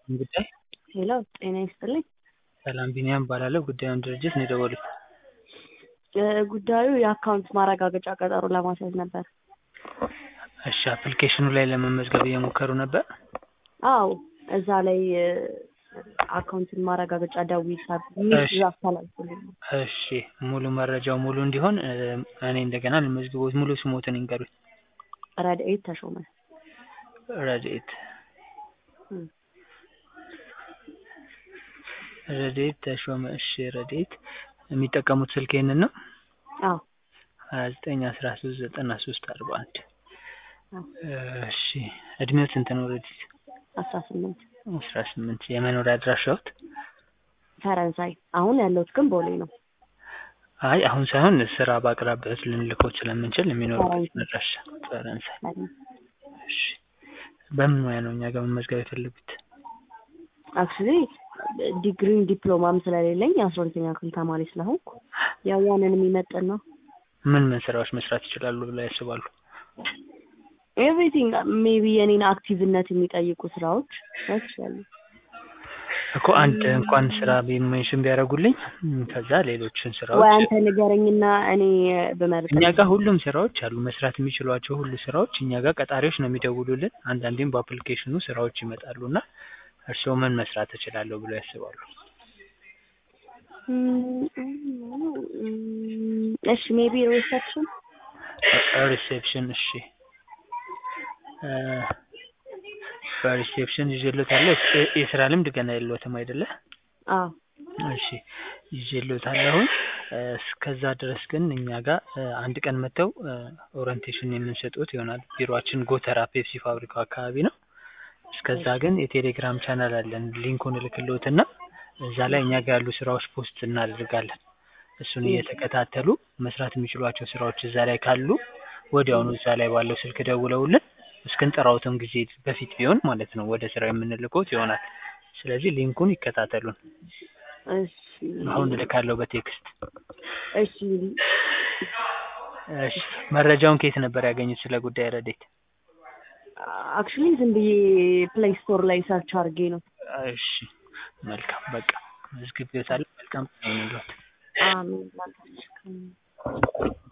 ጉዳይ ሄሎ ጤና ይስጥልኝ። ሰላም ቢኒያም እባላለሁ። ጉዳዩን ድርጅት ነው የደወሉት? እ ጉዳዩ የአካውንት ማረጋገጫ ቀጠሮ ለማስያዝ ነበር። እሺ አፕሊኬሽኑ ላይ ለመመዝገብ እየሞከሩ ነበር? አዎ እዛ ላይ እ አካውንትን ማረጋገጫ ደውዪ ሚስ እሺ። አስተላልፉልኝ። እሺ ሙሉ መረጃው ሙሉ እንዲሆን እ እኔ እንደገና ልመዝግቦት ሙሉ ስሞትን ይንገሩኝ? ረድኤት ተሾመ። ረድኤት እም። ረድኤት ተሾመ። እሺ ረድኤት የሚጠቀሙት ስልክ ይሄንን ነው? አዎ ሀያ ዘጠኝ አስራ ሶስት ዘጠና ሶስት አርባ አንድ አዎ እሺ እድሜው ስንት ነው ረድኤት? አስራ ስምንት አስራ ስምንት የመኖሪያ አድራሻዎት? ፈረንሳይ አሁን ያለሁት ግን ቦሌ ነው። አይ አሁን ሳይሆን ስራ በአቅራቢያዎት ልንልኮት ስለምንችል የሚኖሩበት ፈረንሳይ። አድራሻ ፈረንሳይ። ፈረንሳይ። እሺ በምን ሙያ ነው እኛ ጋር መመዝገብ የፈለጉት? አክቹሊ ዲግሪም ዲፕሎማም ስለሌለኝ የአስራ ሁለተኛ ክፍል ተማሪ ስለሆንኩ ያው ያንን የሚመጥን ነው። ምን ምን ስራዎች መስራት ይችላሉ ብለው ያስባሉ? ኤቭሪቲንግ ሜቢ የኔን አክቲቭነት የሚጠይቁ ስራዎች ይችላሉ። እኮ አንድ እንኳን ስራ ሜንሽን ቢያደርጉልኝ እም፣ ከዛ ሌሎችን ወይ ስራዎች አንተ ንገረኝና እኔ ብመርጥ እኛ ጋር ሁሉም ስራዎች አሉ። መስራት የሚችሏቸው ሁሉ ስራዎች እኛ ጋር ቀጣሪዎች ነው የሚደውሉልን። አንዳንዴም በአፕሊኬሽኑ ስራዎች ይመጣሉ እና እርስዎ ምን መስራት እችላለሁ ብለው ያስባሉ? እሺ ሜቢ ሪሴፕሽን ሪሴፕሽን እሺ እ በሪሴፕሽን ይዤልዎታለሁ። የ- የስራ ልምድ ገና የለዎትም አይደለ? አዎ እሺ ይዤልዎታለሁኝ። እ እስከዛ ድረስ ግን እኛ ጋር እ አንድ ቀን መጥተው እ ኦሪንቴሽን የምንሰጥዎት ይሆናል። ቢሮአችን ጎተራ ፔፕሲ ፋብሪካው አካባቢ ነው። እስከዛ ግን የቴሌግራም ቻናል አለን። ሊንኩን እልክልዎትና እዛ ላይ እኛ ጋር ያሉ ስራዎች ፖስት እናደርጋለን። እሱን እየተከታተሉ መስራት የሚችሏቸው ስራዎች እዛ ላይ ካሉ ወዲያውኑ እዛ ላይ ባለው ስልክ ደውለውልን እስክንጠራዎትም ጊዜ በፊት ቢሆን ማለት ነው ወደ ስራ የምንልክዎት ይሆናል። ስለዚህ ሊንኩን ይከታተሉን። እሺ አሁን እልካለሁ በቴክስት። እሺ እሺ መረጃውን ከየት ነበር ያገኙት ስለ ጉዳይ ረዴት? አክቹሊ ዝም ብዬ ፕሌይ ስቶር ላይ ሰርች አድርጌ ነው። እሺ መልካም በቃ መዝግቤዎታለሁ። መልካም ቀን ይሁንልዎት። አሜን።